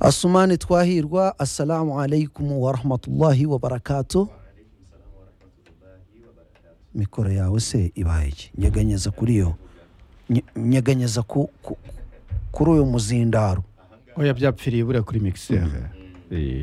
asumani twahirwa assalamu alaikum warahmatullahi wabarakatu mikoro yawe se ibaye iki nyeganyeza kuri yo nye- nyeganyeza ku- ku- kuri uyu muzindaro oya byapfiriye buriya kuri mixere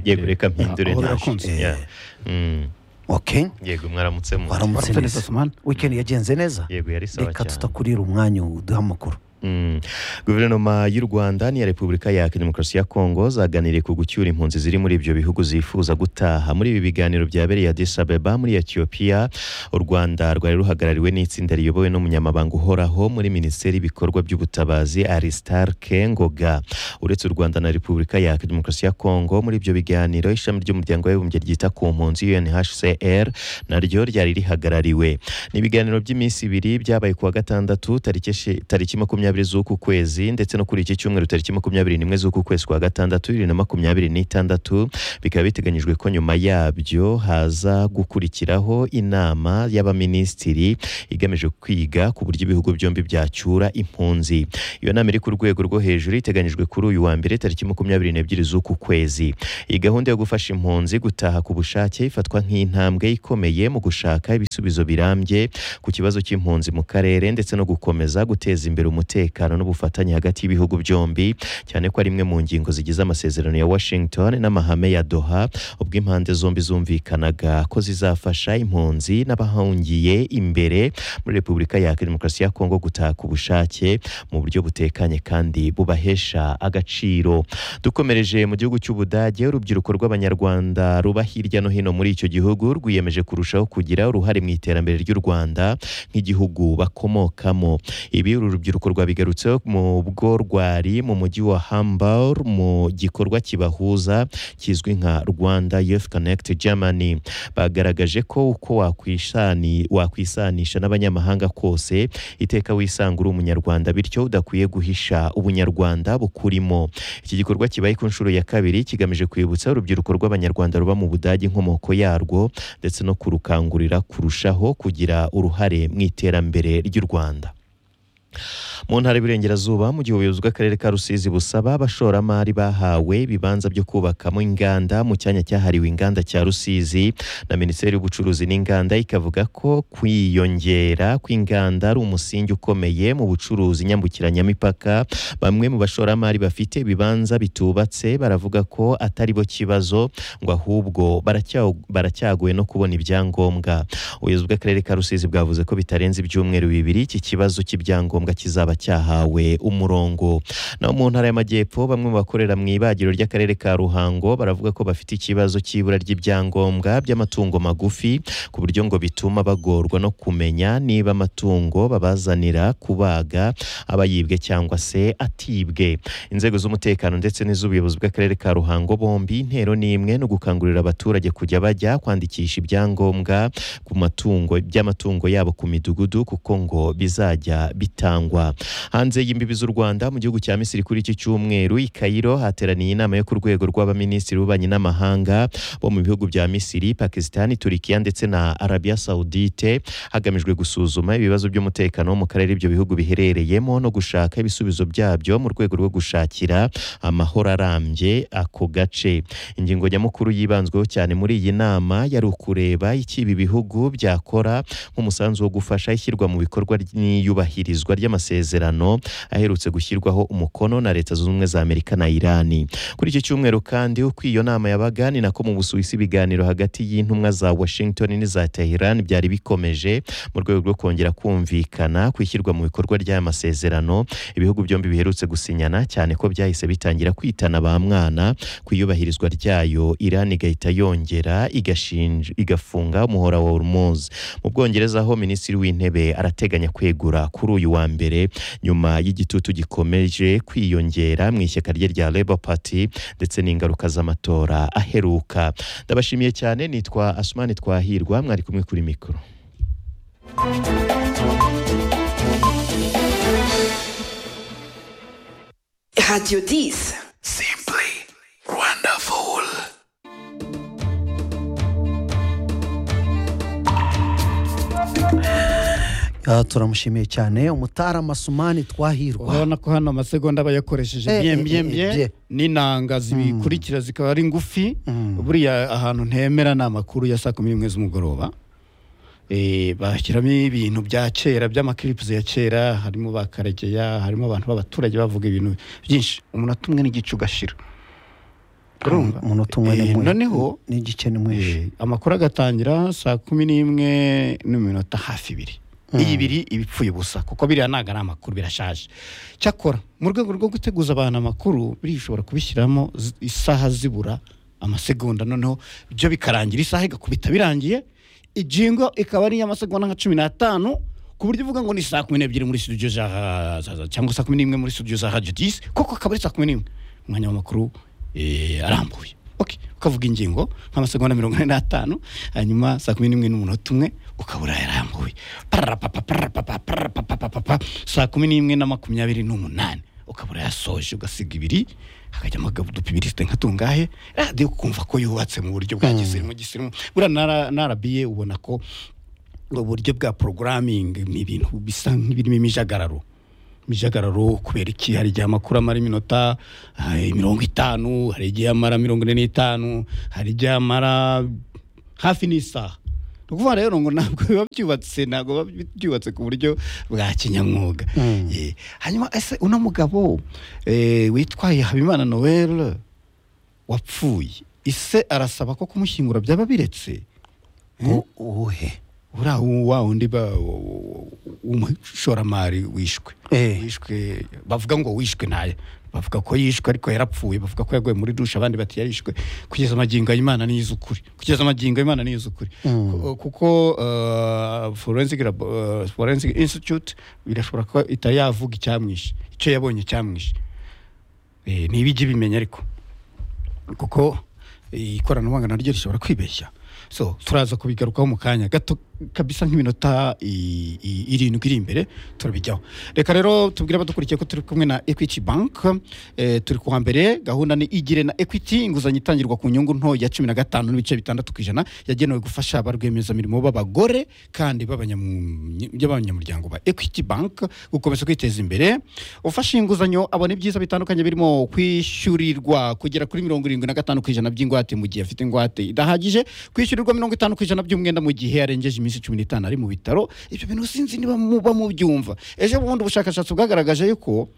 yego reka mpindure aho ntaje. birakunze Yeah. Mm. okay yego mwaramutse mu waramutse Waramutse neza, neza Sumana. weekend yagenze neza yego yari sawa reka cyane tutakurira umwanya uduhe amakuru Mm. guverinoma y'u rwanda n'iya repubulika ya demokarasi ya kongo zaganiriye ku gucyura impunzi ziri muri ibyo bihugu zifuza gutaha muri ibi biganiro byabereye addis abeba muri etiyopiya u rwanda rwari ruhagarariwe n'itsinda riyobowe n'umunyamabanga uhoraho muri minisiteri y'ibikorwa by'ubutabazi aristarke ngoga uretse u rwanda na repubulika ya demokarasi ya kongo muri ibyo biganiro ishami ry'umuryango w'abibumbye ryita ku mpunzi unhcr naryo ryari rihagarariwe ni ibiganiro by'iminsi ibiri byabaye ku wa gatandatu tariki eshi- tariki makumyabiri z'uku kwezi ndetse no kuri iki cyumweru tariki makumyabiri n'imwe z'uku kwezi kwa gatandatu bibiri na makumyabiri n'itandatu bikaba biteganyijwe ko nyuma yabyo haza gukurikiraho inama y'abaminisitiri igamije kwiga ku buryo ibihugu byombi byacyura impunzi iyo nama iri ku rwego rwo hejuru iteganyijwe kuri uyu wa mbere tariki makumyabiri n'ebyiri z'uku kwezi iyi gahunda yo gufasha impunzi gutaha ku bushake ifatwa nk'intambwe ikomeye mu gushaka ibisubizo birambye ku kibazo cy'impunzi mu karere ndetse no gukomeza guteza imbere umutekano n'ubufatanye hagati y'ibihugu byombi cyane ko ari imwe mu ngingo zigize amasezerano ya Washington n'amahame ya Doha ubwo impande zombi zumvikanaga ko zizafasha impunzi n'abahungiye imbere muri Repubulika ya Demokarasi ya Kongo gutaha ku bushake mu buryo butekanye kandi bubahesha agaciro dukomereje mu gihugu cy'Ubudage urubyiruko rw'Abanyarwanda ruba hirya no hino muri icyo gihugu rwiyemeje kurushaho kugira uruhare mu iterambere ry'u Rwanda nk'igihugu bakomokamo ibi uru rubyiruko rwabigarutseho mu bwo rwari mu mujyi wa Hamburg mu gikorwa kibahuza kizwi nka Rwanda Youth Connect Germany bagaragaje ko uko wakwishani wakwisanisha n'abanyamahanga kose iteka wisanga uri umunyarwanda bityo udakwiye guhisha ubunyarwanda bukurimo iki gikorwa kibaye ku nshuro ya kabiri kigamije kwibutsa urubyiruko rw'abanyarwanda ruba mu budage inkomoko yarwo ndetse no kurukangurira kurushaho kugira uruhare mu iterambere ry'u rwanda mu ntara y'Iburengerazuba mu gihe ubuyobozi bw'akarere ka Rusizi busaba abashoramari bahawe ibibanza byo kubakamo inganda mu cyanya cyahariwe inganda cya Rusizi na Minisiteri y'Ubucuruzi n'Inganda ikavuga ko kwiyongera kw'inganda ari umusingi ukomeye mu bucuruzi nyambukiranyamipaka bamwe mu bashoramari bafite ibibanza bitubatse baravuga ko atari bo kibazo ngo ahubwo baracya- baracyagowe no kubona ibyangombwa ubuyobozi bw'akarere ka rusizi bwavuze ko bitarenze ibyumweru bibiri iki kibazo cy'ibyangombwa kizaba cyahawe umurongo naho mu ntara y'amajyepfo bamwe mu bakorera mu ibagiro ry'akarere ka ruhango baravuga ko bafite ikibazo cy'ibura ry'ibyangombwa by'amatungo magufi ku buryo ngo bituma bagorwa no kumenya niba amatungo babazanira kubaga aba yibwe cyangwa se atibwe inzego z'umutekano ndetse n'iz'ubuyobozi bw'akarere ka ruhango bombi intero ni imwe ni ugukangurira abaturage kujya bajya kwandikisha ibyangombwa ku matungo by'amatungo yabo ku midugudu kuko ngo bizajya bitangwa hanze y'imbibi z'u Rwanda mu gihugu cya Misiri kuri iki cyumweru i Cairo hateraniye inama yo ku rwego rw'abaminisitiri b'ububanyi n'amahanga bo mu bihugu bya Misiri Pakisitani Turikiya ndetse na Arabia Saudite hagamijwe gusuzuma ibibazo by'umutekano wo mu karere ibyo bihugu biherereyemo no gushaka ibisubizo byabyo mu rwego rwo gushakira amahoro arambye ako gace ingingo nyamukuru yibanzweho cyane muri iyi nama yari ukureba icyo ibi bihugu byakora nk'umusanzu wo gufasha ishyirwa mu bikorwa ry- n'iyubahirizwa ry'amasezerano aherutse gushyirwaho umukono na leta zunze ubumwe za amerika na irani kuri iki cyumweru kandi uko iyo nama yabaga ni nako mu busuwisi ibiganiro hagati y'intumwa za washington n'iza tehran byari bikomeje mu rwego rwo kongera kumvikana ku ishyirwa mu bikorwa ry'aya masezerano ibihugu byombi biherutse gusinyana cyane ko byahise bitangira kwitana ba mwana ku iyubahirizwa ryayo Iran igahita yongera igashinja igafunga umuhora wa Hormuz mu Bwongereza aho minisitiri w'intebe arateganya kwegura kuri uyu wa mbere nyuma y'igitutu gikomeje kwiyongera mu ishyaka rye rya Labour Party ndetse n'ingaruka z'amatora aheruka ndabashimiye cyane nitwa Asumani Twahirwa mwari kumwe kuri mikoro Radio 10. Simply wonderful. Ah, turamushimiye cyane umutara masumani twahirwa urabona ko hano amasegonda aba yakoresheje Eh, eh, eh, bye. byembyembye n'inanga zibikurikira zikaba ari ngufi buriya ahantu ntemera ni amakuru ya saa kumi n'imwe z'umugoroba Eh, bashyiramo ibintu bya kera by'amakiripusi ya kera harimo ba karegeya harimo abantu b'abaturage bavuga ibintu byinshi umunota umwe n'igice ugashira urumva umunota umwe Eh, n'imwe- noneho n'igice n'imwishi Eh, amakuru agatangira saa kumi n'imwe n'iminota hafi ibiri iyi ibiri iba ipfuye ubusa kuko biriya ntabwo ari amakuru birashaje cyakora mu rwego rwo guteguza abantu amakuru biriya ushobora kubishyiramo zi- isaha zibura amasegonda noneho byo bikarangira isaha igakubita birangiye ijingo ikaba ari iy'amasegonda nka cumi n'atanu ku buryo uvuga ngo ni saa kumi n'ebyiri muri studio za za- cyangwa saa kumi n'imwe muri studio za radio disi koko akaba ari saa kumi n'imwe umwanya w'amakuru eh, arambuye okay. ukavuga ingingo nk'amasegonda mirongo ine n'atanu hanyuma saa kumi n'imwe n'umunota umwe ukaba urayarambuye pararapapa pararapapa pararapapa saa kumi n'imwe na makumyabiri n'umunani ukaba urayasoje ugasiga ibiri hakajyamo udupibiriste nka tungahe radiyo ukumva ko yubatse mu buryo bwa gisirimu gisirimu buriya na- na arabiye ubona ko uburyo bwa porogaramingi ni ibintu bisa nk'ibirimo imijagararo imijagararo kubera iki hari igihe amakuru amara iminota eh, mirongo itanu hari igihe amara mirongo ine n'itanu hari igihe amara hafi n'isaha ni ukuvuga rero ngo ntabwo biba byubatse ntabwo biba byubatse ku buryo bwa kinyamwuga Eh, hanyuma ese uno mugabo eh, witwaye habimana noel wapfuye ise arasaba ko kumushyingura byaba biretse uwuhe uriya wa wundi ba- w'umushoramari wishwe Eh. wishwe bavuga ngo wishwe naye bavuga ko yishwe ariko yarapfuye bavuga ko yaguye muri dushe abandi bati yarishwe kugeza amagingo y'imana ni iz'ukuri kugeza amagingo y'imana ni iz'ukuri Ku- kuko uh, forensic labo- uh, forensic institute birashobora kuba itari yavuga icyamwishe icyo yabonye cyamwishe Eh, niba ijya ibimenya ariko kuko eh, ikoranabuhanga naryo rishobora kwibeshya so turaza kubigarukaho mu kanya gato kabisa nk'iminota i- i- irindwi iri imbere turabijyaho reka rero tubwire abadukurikiye ko turi kumwe na equity bank eh, turi kuwa mbere gahunda ni igire na equity inguzanyo itangirwa ku nyungu nto ya cumi na gatanu n'ibice bitandatu ku ijana yagenewe gufasha ba rwiyemezamirimo b'abagore kandi b'abanyamu- b'abanyamuryango ba equity bank gukomeza kwiteza imbere ufashe inguzanyo abona ibyiza bitandukanye birimo kwishyurirwa kugera kuri mirongo irindwi na gatanu ku ijana by'ingwate mu gihe afite ingwate idahagije kwishyurirwa mirongo itanu ku ijana by'umwenda mu gihe yarengeje iminsi cumi n'itanu ari mu bitaro ibyo bintu sinzi niba muba mubyumva ejo bundi ubushakashatsi bwagaragaje yuko